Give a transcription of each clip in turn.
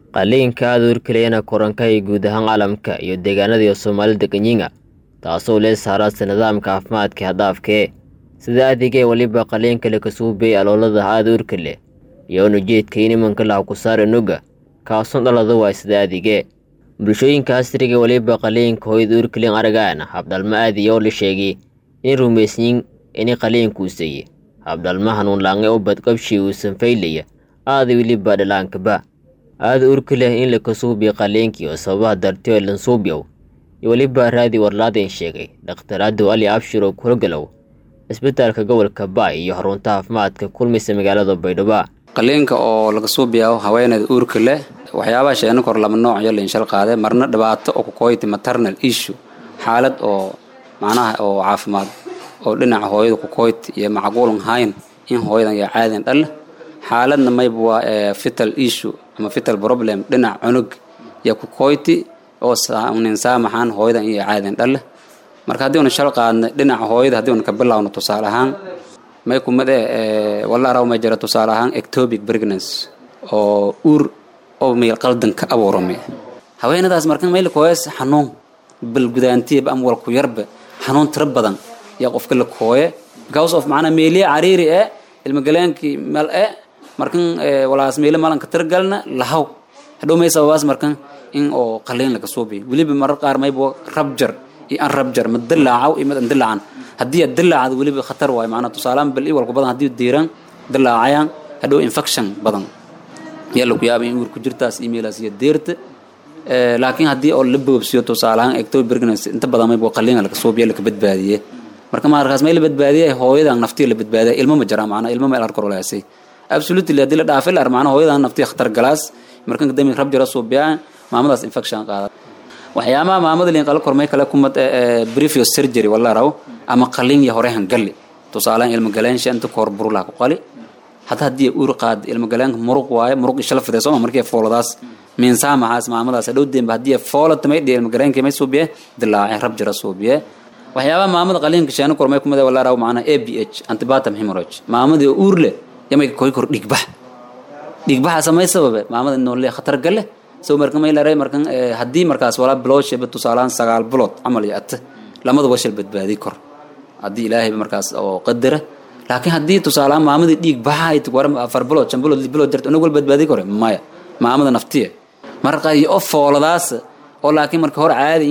qaliinka aada urkeliyana koranka iyo guud ahaan caalamka iyo deegaanada soomaalida kenyiga taasoo lee saaraadsa nidaamka caafimaadka hadhaafkee sida adigee weliba qaliinka lakasuubey aloolada aada urkale iyo unujeedka in imanka laha ku saara nuga kaasun dhalada waa sida adigee bulshooyinka asriga weliba qaliinka hooyada urkelin aragaana habdhalmo aadiya oo la sheegay in rumaysyin ini qaliinkuuseye habdhalmo hanuunlaange u badqabshii uusan faylaya aada weliba dhalaankaba aada urka leh in lakasuubiyo qaliinkii oo sababaha darti oo lansuubyow iyo weliba raadi warlaadeen sheegay dhakhtar adow ali abshir oo kurogalow isbitaalka gobolka baay iyo xarunta caafimaadka kulmaysa magaalada baydhabo qaliinka oo laga suubiyaa haweeneyda uurka leh waxyaabaha sheegna kor laba nooc iyo lainshal qaade marna dhibaato oo kukoyti maternal issue xaalad oo macnaha oo caafimaad oo dhinaca hooyada kukoyti iyo macquulan hayn in hooyadan yaa caadin dhal xaaladna mayba waa fital issue ama fital problem dhinac cunug iyo kukoyti oo nin saamaxaan hooyadan iyo caadin dhal marka haddii una shal qaadna dhinaca hooyada haddii una ka bilowno tusaale ahaan may kumade walla araw may jira tusaale ahaan ectopic pregnancy oo uur oo meel qaldan ka abuurame haweenadaas marka mayla kooyas xanuun balgudaantiiba ama walku yarba xanuun tiro badan yaa qofka la kooye because of macnaa meeliya cariiri e ilmagaleenkii mal e markan walaas meele malanka tiragalna lahaw hadhow may sababaas markan in oo qaliin laga suubiyo weliba marar qaar mayba rabjar iyo an rabjar ma dilaacaw iyo mid an dilaacan haddii aad dilaacda weliba khatar waayo macnaa tusaaleaan bal i walku badan haddii diiran dilaacayaan hadhow infection badan yaa lagu yaaba in uur ku jirtaas emailaas iyo deerta laakiin haddii oo la boobsiyo tusaale ahaan ectopic pregnancy inta badan mayba qaliina laga suubiya laka badbaadiye marka markaas may la badbaadiye hooyadan naftiya la badbaadiya ilmo ma jira macnaa ilmo meel arkor laasay absolutely haddii la dhaafay la ar macnaa hooyadan naftiya khatar galaas markan kadami rab jira suubiyaa maamadaas infection qaada waxyaabaha maamada liin qala kormay kale kumad previous surgery wala raw ama qalin ya hore hangali tusaalaan ilma galeensha inta koor burula ku qali hada haddii uur qaad ilma galeenka muruq waaye muruq ishala fiday sooma markii fooladaas miinsaa maxaas maamadaas hadhow demba haddii foolata may dhihi ilma galeenkii may suubiye dilaacay rab jira suubiye waxyaabaha maamada qaliinka sheena kormay kumada wala raw macnaa a b h antibatam hemorrhage maamadii uur leh yamay koy kor dhigbax dhigbaxa samay sababe maamada noole khatar gale so marka may laray markan haddii markaas walaa bilowshaba tusaalaan sagaal bilood camal iyo ata lamada washal badbaadi kor haddii ilaahayba markaas oo qadara laakiin haddii tusaalaan maamadii dhiig baxa war afar bilood shan bilood lix bilood jirta unag wal badbaadi kore maya maamada naftiya marka iyo o fooladaas oo laakiin marka hore caadi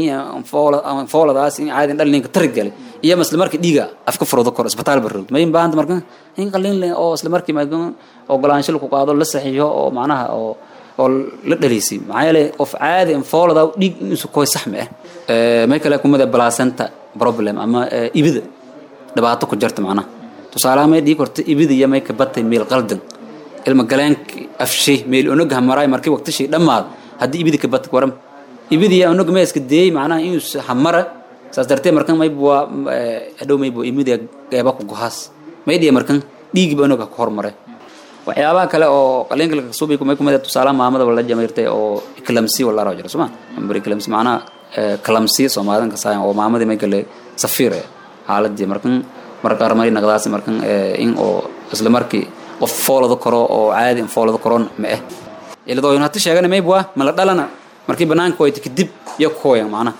fooladaas in caadi dhal ninka tari galay iyo isla markii dhiiga afka furoodo kor isbitaal barrood may baahanta marka in qaliin leh oo isla markii ogolaansho lagu qaado la saxiixo oo macnaha oo oo la dhaliisay maxaa yeelay qof caadi foolada dhiig inuusa koy sax ma ah may kale kumada placenta problem ama ibida dhibaato ku jirta macnaha tusaalaha may dhigi korta ibida iyo may ka batay meel qaldan ilma galeenka afshay meel onogaha maraay markii waqtishii dhammaad haddii ibida ka batay waram ibida iyo onog may iska deeyey macnaha inuusa hamara saas dartee markan mayba waa hadhow mayba imida geeba ku gohaas may dhiya markan dhiigiba onoga ku hormaray waxyaabaha kale oo qaliinka laga suubi kumay kumada tusaalaha maamada wala jamayrtay oo eclamsi wala raaw jira suma ambar eclamsi macnaha kalamsi soomaalidan ka saayan oo maamadii may gale safiir eh xaaladii markan marka armay naqdaas markan in oo isla markii qof foolada karo oo caadi foolada karoon ma ah iladoo in hata sheegana mayb waa ma la dhalana markii banaanka wayta kadib iyo kooyan macnaha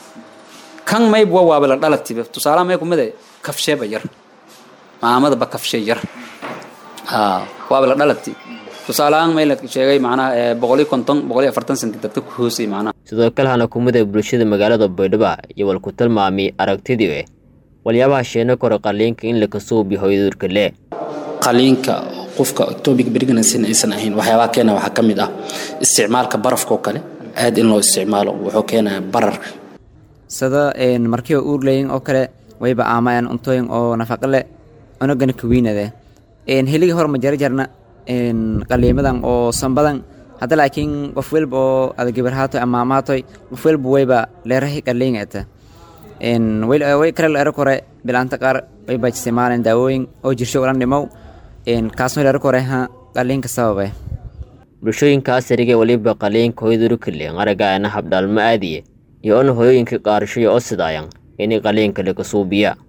kan mayb waa waaba la dhalatiba tusaalaha may kumada kafsheeba yar maamada ba kafshee yar waaba la dhalati tusaaleahaan may la sheegay macnaha boqol iyo konton boqol iyo afartan senti dadka ku hoosay macnaha sidoo kale hana kumida bulshada magaalada baydhabo iyo wal ku tilmaamay aragtidii eh waliyaabaha sheena kore qaliinka in lakasuubi hooyaduurka lee qaliinka qofka ectopic pregnancy aysan ahayn waxyaabaha keena waxaa ka mid ah isticmaalka barafka oo kale aad in loo isticmaalo wuxuu keenaya bararka sida markiiba uurleyin oo kale wayba aamayaan cuntooyin oo nafaqa leh unagana kawiinade heligii hore ma jarjarna qaliimadan oo sanbadan hadda laakiin qof welba oo adagabarhaatoy ama amaatoy qof welba wayba leerahi qaliingata way kale leero kore bilaanta qaar wayba isticmaaleen daawooyin oo jirsho ulan dhimow kaasoo leero kore ha qaliinka sababe bulshooyinkaas arige weliba qaliinka hooyadurukale aragaana habdhaalmo aadiye iyo on hooyooyinka qaarashoyo oo sidaayan inay qaliinka laga suubiya